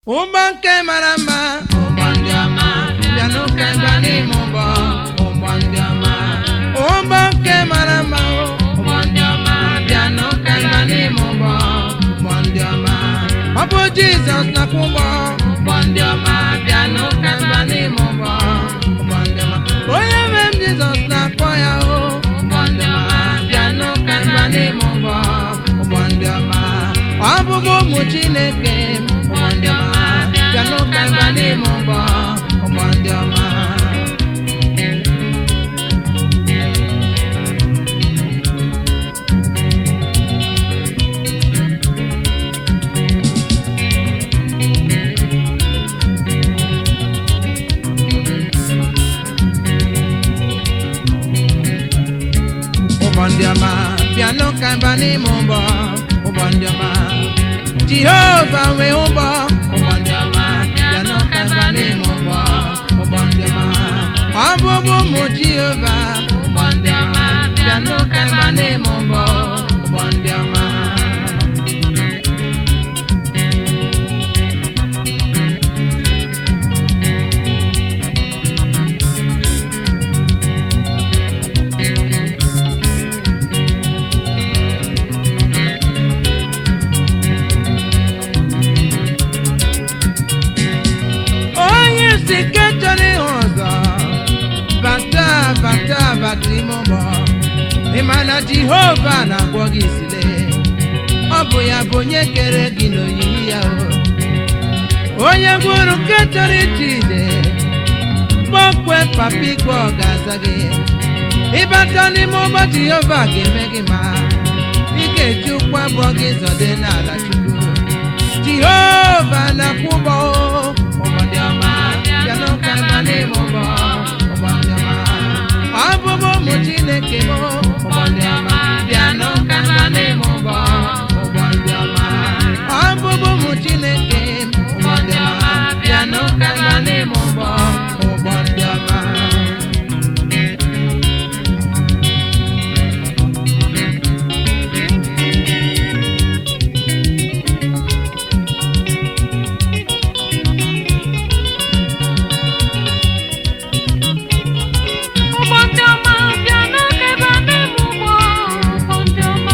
ụgbọ nke mara mma ụgbọ ndị ọma bịanụ ka ịba n'ime ụgbọ ụgbọ ndị ọma ụgbọ nke mara mma ụgbọ ndị ọma bịanụ ka ịba n'ime ụgbọ ụgbọ ndị ọma ọ bụ jizọs nakwa ụgbọ ụgbọ ndị ọma bịanụ ka ịba n'ime ụgbọ ụgbọ ndị ọma onye nwe m jizọs na-akpọ ya o ụgbọ ndị ọma bịanụ ka ịba n'ime ụgbọ ụgbọ ndị ọma ọ bụghị ụmụ chineke ụgbọ ndị ọma bịanụ ka ịba n'ime ụgbọ ụgbọ ndị ọma ụgbọ ndị ọma bịanụ ka ịba n'ime ụgbọ ụgbọ ndị ọma jehova nwee ụgbọ ụgbọ ndị ọma bịanụ ka ịba n'ime ụgbọ ụgbọ ndị ọma ọ bụbụ ụmụ jehova ụgbọ ndị ọma bịanụ ka ịba n'ime ụgbọ ụgbọ ndị ọma onye si nke chọrọ ịhụ ọzọ bata bata bata ime ụgbọ ịma na jehova na-agwọ gị isile ọ bụ ya bụ onye kere gị n'oyiyi ya o onye gwuru nke chọrọ ịchị ide kpọkwe papa ikpe ọ ga-aza gị ịbata n'ime ụgbọ jehova ga-eme gị ma ị ga-eji ụkwụ abụọ gị zọde n'ala chukwu jehova na-akwụ ụgbọ ụgbọ ndị ọma bịanụ ka ịba n'ime ụgbọ ụgbọ ndị ọma ọ bụbụ ụmụ chineke m ụgbọ ndị ọma bịanụ ka ịba n'ime ụgbọ ụgbọ ndị ọma ọ bụbụ ụmụ chineke m ụgbọ ndị ọma bịanụ ka ịba n'ime ụgbọ ụgbọ ndị ọma ụgbọ ndị ọma bịa n'oge ebe n'ime ụgbọ ụgbọ ndị ọma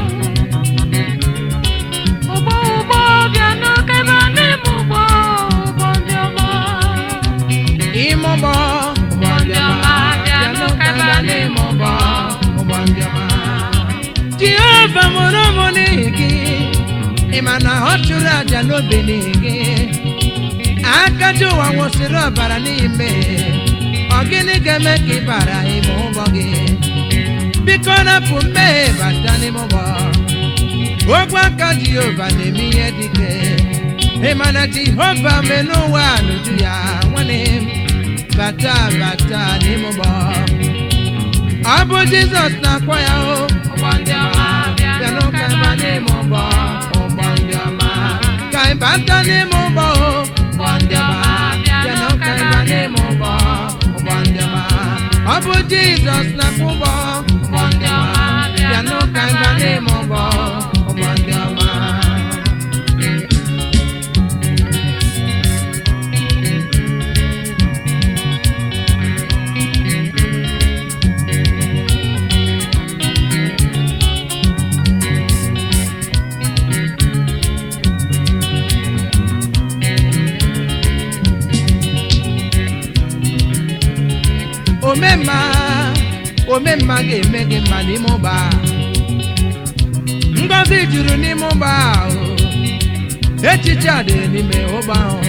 ụgbọ ụgbọ bịa n'oge ebe n'ime ụgbọ ụgbọ ndị ọma ime ụgbọ ụgbọ ndị ọma bịanụ ka ịba n'ime ụgbọ ụgbọ ndị ọma jehova mụrụ ụmụ n'ihi gị ịma na ọ chụrụ aja n'obe n'ihi gị akaja ụwa nwụsịrị ọbara n'ime ọ gịnị ga-eme ka ị bara ime ụgbọ gị biko napụ mmehie bata n'ime ụgbọ ogwe aka jehova na-eme ihe dike ịma na jehova mee n'ụwa n'uju ya nwanne m bata bata n'ime ụgbọ ọ bụ jizọs na-akpọ ya o ụgbọ ndị ọma bịanụ ka ịba n'ime ụgbọ ụgbọ ndị ọma ka ị bata n'ime ụgbọ o ụgbọ ndị ọma bịanụ ka ịba n'ime ụgbọ ụgbọ ndị ọma ọ bụ jizọs na-akpọ ụgbọ ụgbọ ndị ọma bịanụ ka ịba n'ime ụgbọ ụgbọ ndị ọma omemma omemma ga-eme gị mma n'ime ụgbọ a. ngọzi juru n'ime ụgbọ ahụ echiche a dị n'ime ụgbọ ahụ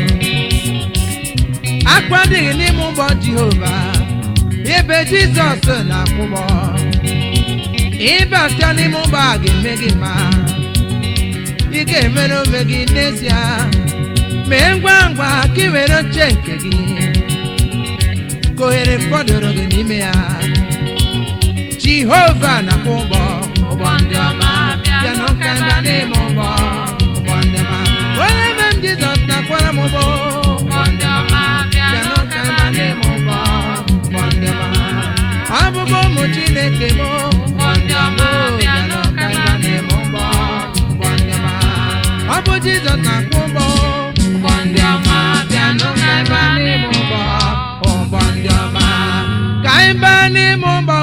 akwa adịghị n'ime ụgbọ jehova ebe jizọs na-akwụgbọ ịbata n'ime ụgbọ a ga-eme gị mma ị ga-emere onwe gị n'ezie mee ngwa ngwa ka ị were oche nke gị ka ohere fọdụrụ gị n'ime ya jehova na-akwụ ụgbọ ụgbọ ndị ọma bịa n'ụka ịba n'ime ụgbọ ụgbọ ndị ọma onye ebe m jizọs na-akwara m ụgbọ ụgbọ ndị ọma bịa n'ụka ịba n'ime ụgbọ ụgbọ ndị ọma ọ bụbụ ụmụ chineke m ụgbọ ndị ọma bịa n'ụka ịba n'ime ụgbọ ụgbọ ndị ọma ọ bụ jizọs na-akwụ ụgbọ ụgbọ ndị anyị baa n'ime ụgbọ